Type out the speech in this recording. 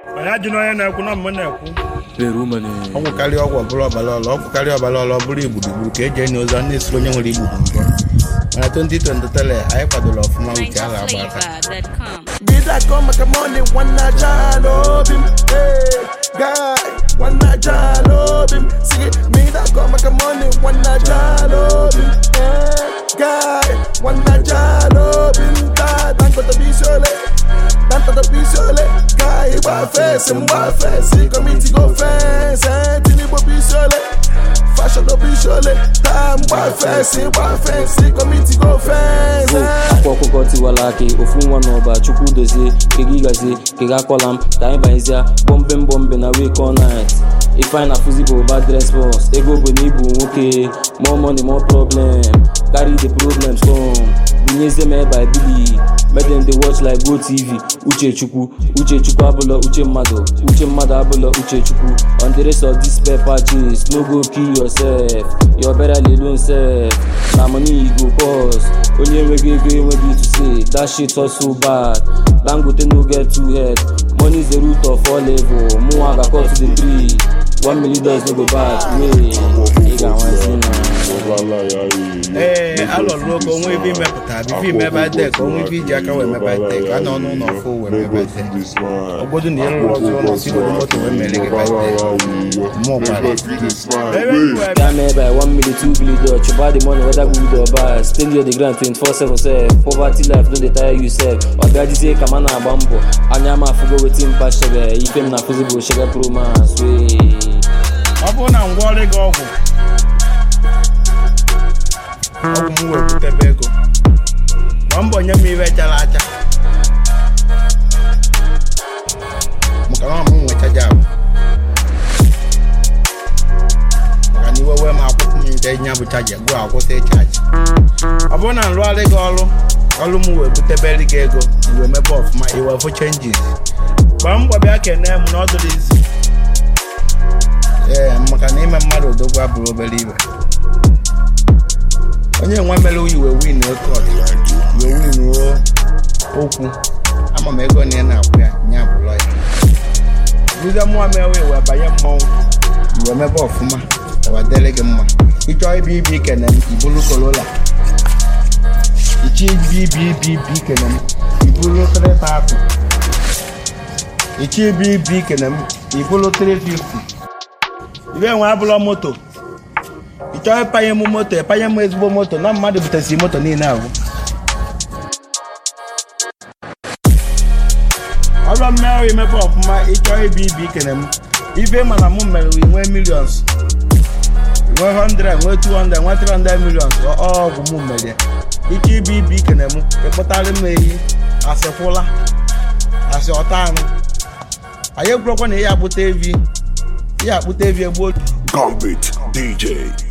anyị ajụna onye na-ekwu na mma na-ekwu Perumane. ọgwụ karịa ọgwụ ọbụla ọbara ọla ọgwụ karịa ọbara ọla ọ bụrụ igburugburu ka eji enye ozu a na-esiri onye nwere igburugburu mana 2023 anyị kwadoro ọfụma wute a ga-agba aka NigerFlavor.com. Bida come make money wanna jalobim Hey guy wanna jalobim See me that come make money wanna jalobim Hey guy wanna jalobim Da tanto to bisole Tanto to bisole Guy wa face mwa face Committee go fence Eh tini bo bisole Fashion no bisole Ta mwa face mwa face Committee go fence eh. akwa ọkụkọ tiwala akị ofu nwa n'ọba chukwu dozie kega ịgazie kega akọla m ka anyị banyezie bọmbe mbọmbe na wake all night ifeanyị na fụzi bụ bad response ego bụ na ibu nwoke more money more problem carry the problems come bunyezie m ebe I bili make dem dey watch like go tv uche chukwu uche chukwu abụlọ uche mmadụ uche mmadụ abụlọ uche chukwu on the rest of this spare patches no go kill yourself your better alone self na money e go cost onye enweghị ego enweghị to say that shit hustle bad dangote no get two head money is the root of all evil mụnwa ga cut to the tree one million dollars no go bad wey ị ga-anwazi na ee alọrụ oge onwe ebe imepụta bifo imebe dek onwe ibe iji aka wee mebe dek a nọ n'ụlọ fụ wee mebe dek obodo na ịlụrụ ọzọ ụlọ si were moto wee mere gị bedek mmụọ gwara ebe m wee Down there by one million, two billion dollars. You buy the money, whether good or bad. Still you're the ground 24 7 self. Poverty life, don't they tire yourself. Or God is say, come on, bambo. Anya ma fugo with him, pass sugar. You came na physical sugar pro man. Sweet. ọ bụrụ na ngwa ọrụ gị ọgwụ ọgwụ m wee butebe ego gba mbọ nye m ibe chara acha maka na ọ m nwechaja abụ maka na iwe wee m akwụkwọ m nte nya bụ chaja gụọ akwụsị chaji ọ bụrụ na nrụgharị gị ọrụ ọrụ m wee butebere gị ego iwe mebe ọfụma iwe fụ chenjis gbaa mbọ bịa kene m na ọ dụrụ isi ee maka na ime mmadụ odogwu abụrụ obere ibe onye nwe mere iwe win okọt iwe win o okwu ama m ego na ị na-akwụ ya nya bụlọ ya buze mmụọ mewe iwe banye mmọnwụ iwe mebe ọfụma ụwa dịrị gị mma ịchọọ ibi ibi ikene m ibulu korola ichi ibi ibi ibi ibi ikene m ibulu trịta apụ ichi ibi ibi ikene m ibulu 350 ibe nwe abụlọ moto ị chọọ ịpanye m moto ịpanye m ezigbo moto na mmadụ butesi moto niile ahụ ọrụ mmerụ imepe ọfụma ịchọọ ibi ibi ikene m ife mana m mere wi nwee millions nwee 100 nwee 200 nwee 300 millions ọ- ọgwụ m mere ya. ike ibi ibi ikene m ịkpụtarị m ehi asị kwụla asị ọta anụ anyị ekwurokwa na ihe akpụta evi ihe akpụta evi egbuo Gambit DJ.